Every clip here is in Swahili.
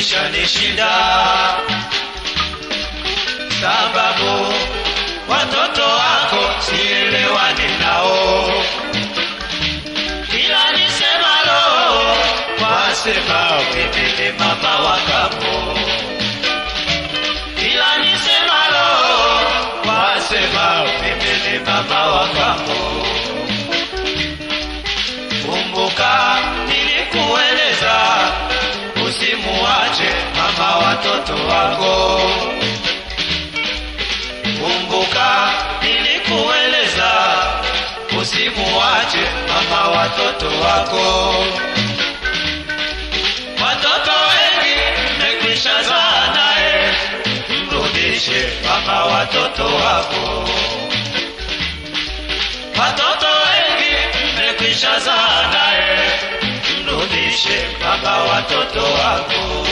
imekwisha nishinda, sababu watoto wako sielewani nao, kila nisemalo wasema mimi ni mama wa kambo, kila nisemalo wasema mimi ni mama wa kambo. Kumbuka nilikueleza usimuache mama watoto wako. Kumbuka nilikueleza usimuache mama watoto wako. Watoto wengi mmekwisha zaa naye, mrudishe mama watoto wako. Watoto wengi mmekwisha zaa naye, mrudishe baba watoto wako.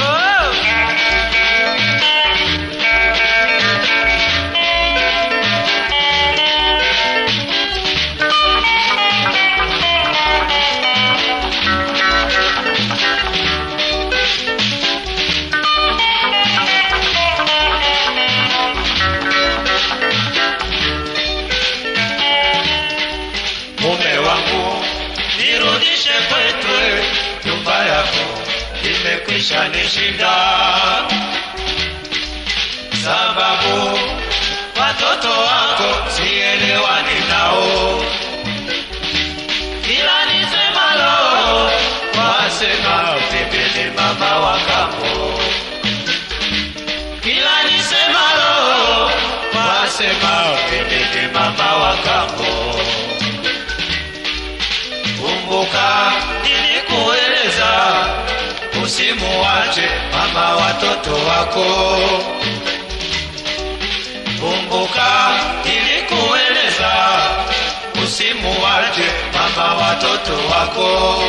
Mume wangu, nirudishe kwetu, nyumba yako imekwisha nishinda, sababu watoto wako sielewani nao, kila nisemalo wasema mimi ni mama wa kambo, kila nisemalo wasema mimi ni mama wa kambo. Kumbuka nilikueleza usimuache mama watoto wako. Kumbuka nilikueleza usimuache mama watoto wako.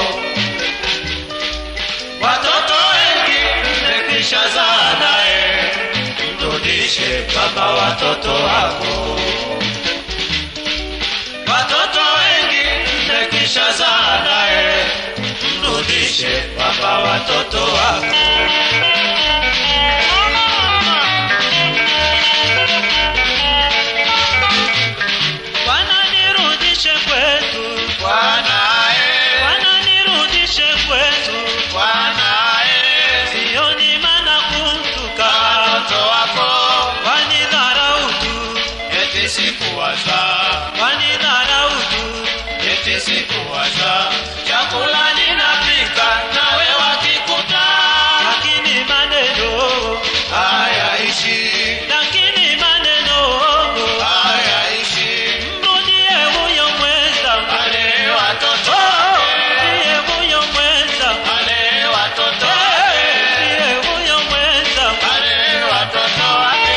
Watoto wengi mmekwisha zaa naye, mrudishe baba watoto wako. Watoto wengi mmekwisha zaa naye, mrudishe baba watoto wako. Bwana nirudishe kwetu, Bwanae, Bwana nirudishe kwetu, Bwanae, sioni maana kumtuka, watoto wako wanidharau tu, eti sikuwaza, wanidharau tu, eti sikuwaza, chakula ninapika nawe wakikuta lakini maneno, hayaishi, lakini maneno, hayaishi, mrudie huyo mweza, wale watoto mrudie huyo mweza, wale watoto mrudie huyo mweza. wale watoto wake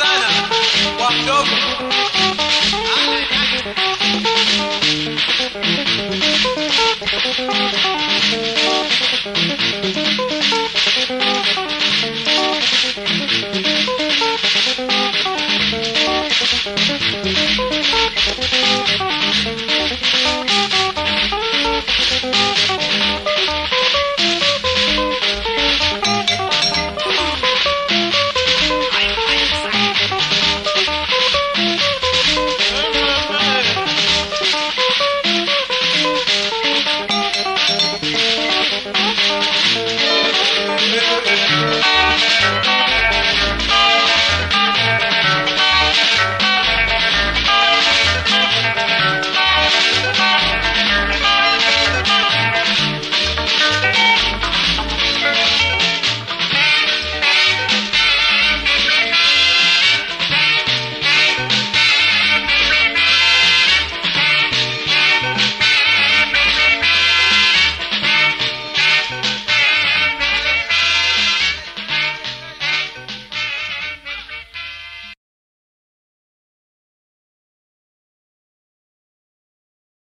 mdogo Thank